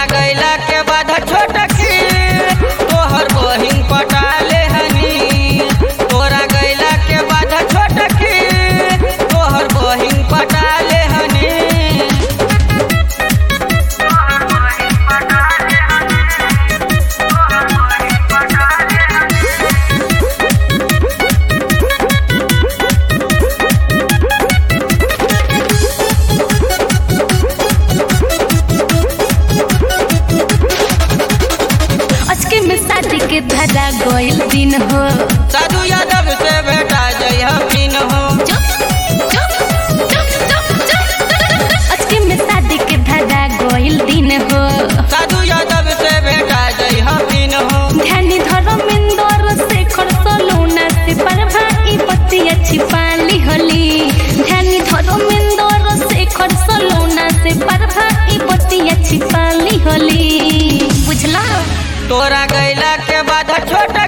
गैला के बाद छोटकी तोहर बहिन पटाले हनी तोरा गैला के बाद छोटकी तोहर बहिन पटाले हनी अचके में शादी के धरा गइल दिन हो साधु यादव से बेटा जय हमीन हो अचके में शादी के धरा गइल दिन हो साधु यादव से बेटा जय हमीन हो ध्यानी धर्मेंद्र से खरसलौना से परभा ई बतिया छिपाली होली ध्यानी धर्मेंद्र से खरसलौना से परभा ई बतिया छिपाली होली बुझला तोरा गैला के बाद छोटा